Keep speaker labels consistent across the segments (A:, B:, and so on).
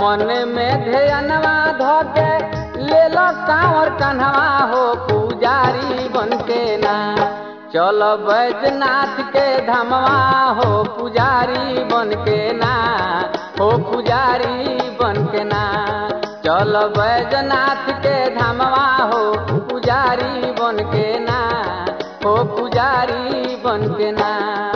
A: मन में ध्यानवा धोके ले लो कांवर कन्हवा हो पुजारी बन के ना चल बैजनाथ के धमवा हो पुजारी बन के ना हो पुजारी बन के ना चल बैजनाथ के धमवा हो पुजारी बन के ना हो पुजारी बन के ना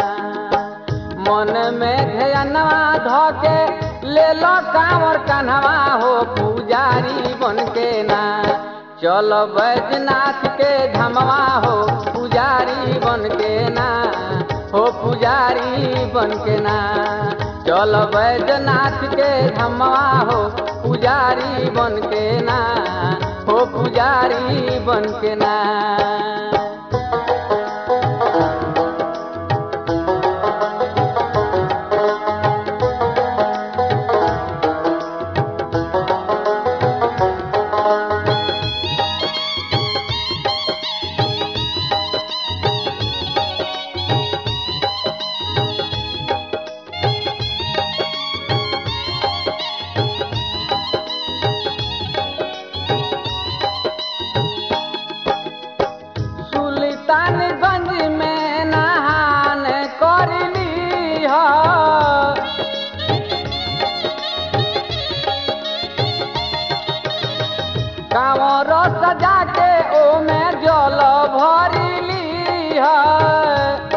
A: मन में ध्यानवा धोके ले लो कांवर कन्हवा हो पुजारी बन के ना चल बैजनाथ के धमवा हो पुजारी बन के ना हो पुजारी बन के ना चल बैजनाथ के धमवा हो पुजारी बन के ना हो पुजारी बन के ना सुल्तानगंज में नहान करली ह कांवर सजा के ओमे जल भरली है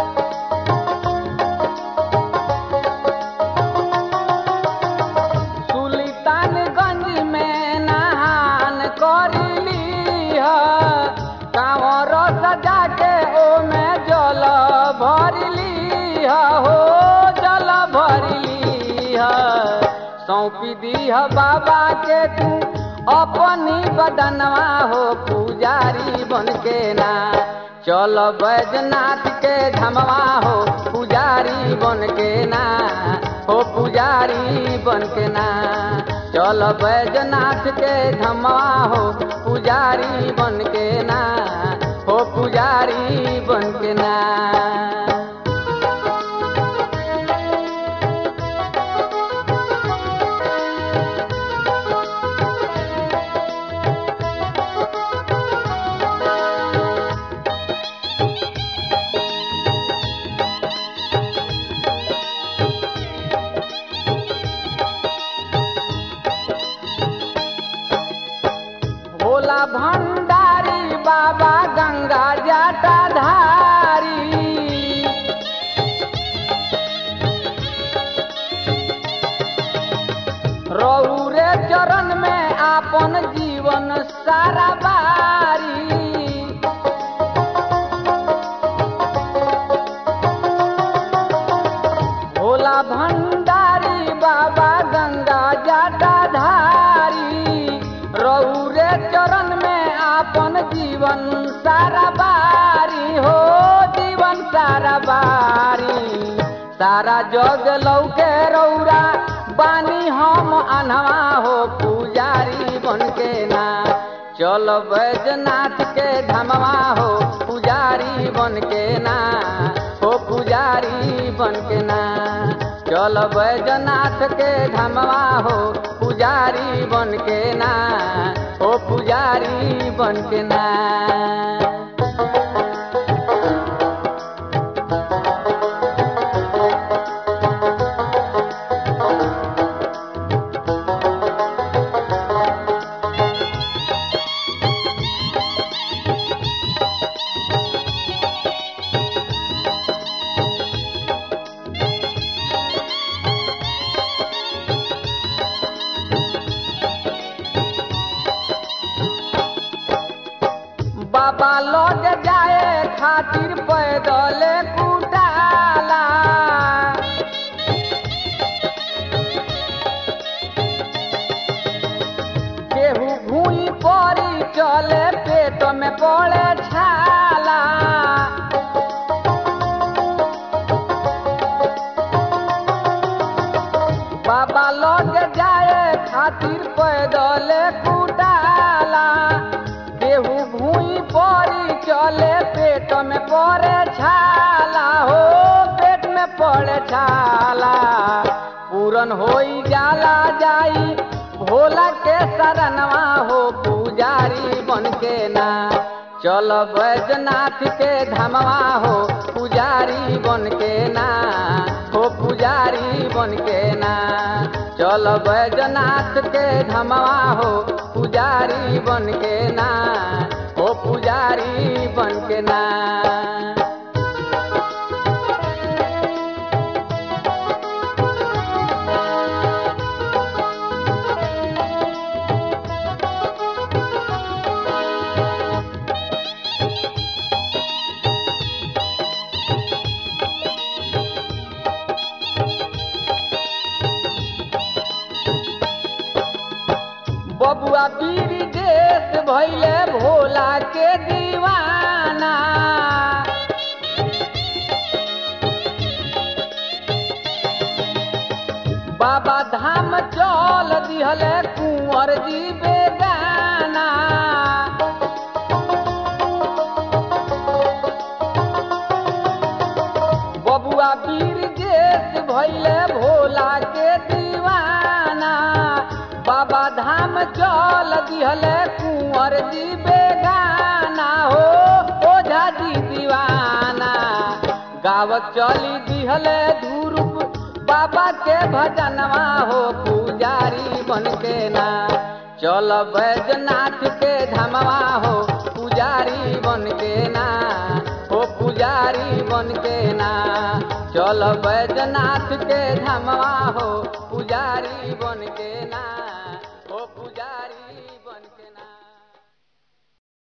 A: सुल्तानगंज में नहान करली है कांवर सजा के ओमे जल भरली है हो जल भरली है सौंपी दी है बाबा के तू अपनी बदनवा हो पुजारी बन के ना चल बैजनाथ के धमवा हो पुजारी बन के ना हो पुजारी बन के ना चल बैजनाथ के धमवा हो पुजारी बन के ना हो पुजारी बन के ना भोला भंडारी बाबा गंगा जाटा धारी रौरे चरण में आपन जीवन सारा बारी भोला भंडारी बाबा गंगा जाटा धारी रौरे चरण में आपन जीवन सारा बारी हो जीवन सारा बारी सारा जग लौके रौरा बानी हम अनवा हो पुजारी बन के ना चल बैजनाथ के धमवा हो पुजारी बन के ना हो पुजारी बन के ना चल बैजनाथ के धमवा हो पुजारी बन के ना हो पुजारी बन के ना बाबा लौट जाए खातिर पैदल कुटाला केहू भूई पड़ी चले पेट में पड़े छाला बाबा लौट जाए खातिर पैदल कुटाला केहू भूई पड़ी चले पेट में पड़े छाला हो पेट में पड़े छाला पूरन होई जाला जाई भोला के शरणवा हो पुजारी बन के ना चल बैजनाथ के धमवा हो पुजारी बन के ना हो पुजारी बन के ना चल बैजनाथ के धमवा हो पुजारी बन के ना हो पुजारी बन के ना बबुआ बीर देश भैले भोला के दीवाना बाबा धाम चल दिहले कुंवर जी बेगाना बबुआ वीर देश भैले भोला के दीवाना बाबा धाम चल दिहले कुंवर जी बेगाना हो ओझा जी दीवाना गावत चली दिहले धूरुप बाबा के भजनवा हो पुजारी बन के ना चल बैजनाथ के धमवा हो पुजारी बन के ना हो पुजारी बन के ना चल बैजनाथ के धमवा हो पुजारी बन के ना